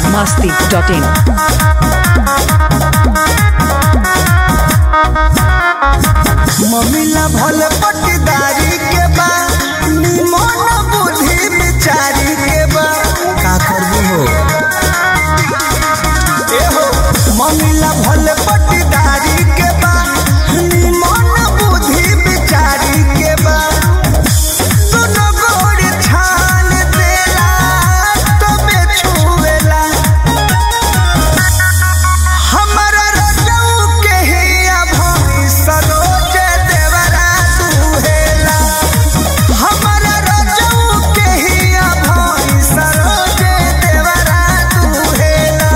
masti.in. मम्मीला भले पट्टीदारी के बा निमन बुद्धि बिचारी के बा का करबू हो ए हो मम्मीला भले पट्टीदारी के बा निमन बुद्धि बिचारी के बा सुनो गोड़ छान देला तबे छुएला हमरा रजऊ के हिया भई सरोज देवरा दुहेला हमरा रजऊ के हिया भई सरोज देवरा दुहेला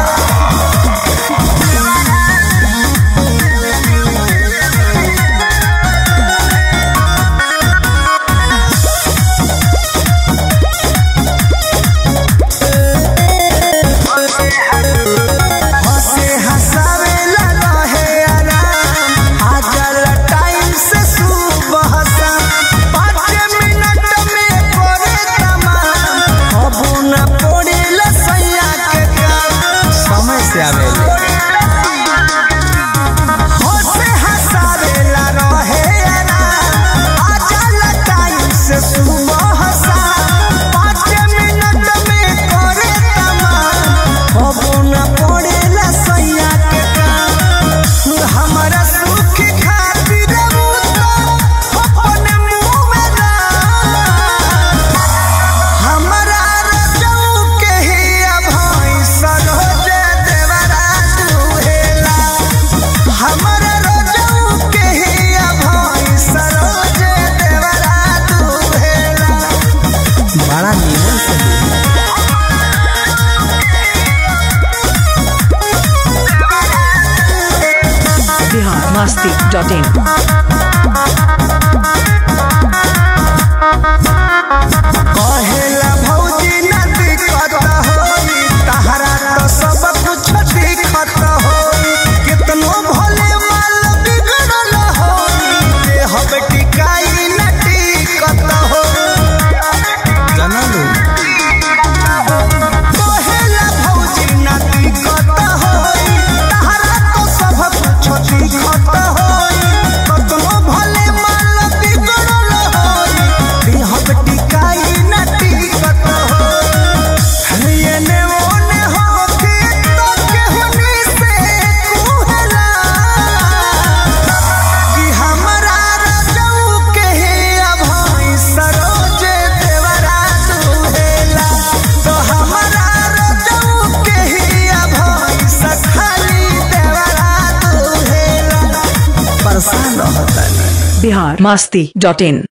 हंसे हंसावेला रहे आराम आजल टाइम से सुबह शाम पाँच मिनट में करे तमाम अबू न पड़ेला सैया के काम समय से आवेले हंसे हंसावेला रहे आराम आजल टाइम से सुबह शाम पाँच मिनट में करे तमाम अबू न पड़ेला सैया के काम हमरा सुख खातिर उ तो अपने मुंह में डाल हमरा रजऊ के हिया भई सरोज देवरा दुहेला हमरा रजऊ के हिया भई सरोज देवरा दुहेला बड़ा निमन से Bihar masti.in. कहेला भौजी न दिक्कत होई तहरा तो सब कुछ दिक्कत होई कितनो भले माल बिगड़ल होई देह टिकाई न टिकत हो जनलू कहेला भौजी न दिक्कत होई तहरा तो सब कुछ दिक्कत होई कितनो भले माल बिगड़ल होई देह टिकाई न टिकत हो येने ओने होके तो केहुनी से कुहला कि हमरा रजऊ के हिया भई सरोज देवरा दुहेला तो हमरा रजऊ के हिया भई सखाली देवरा दुहेला परेशान रहता Bihar masti.in.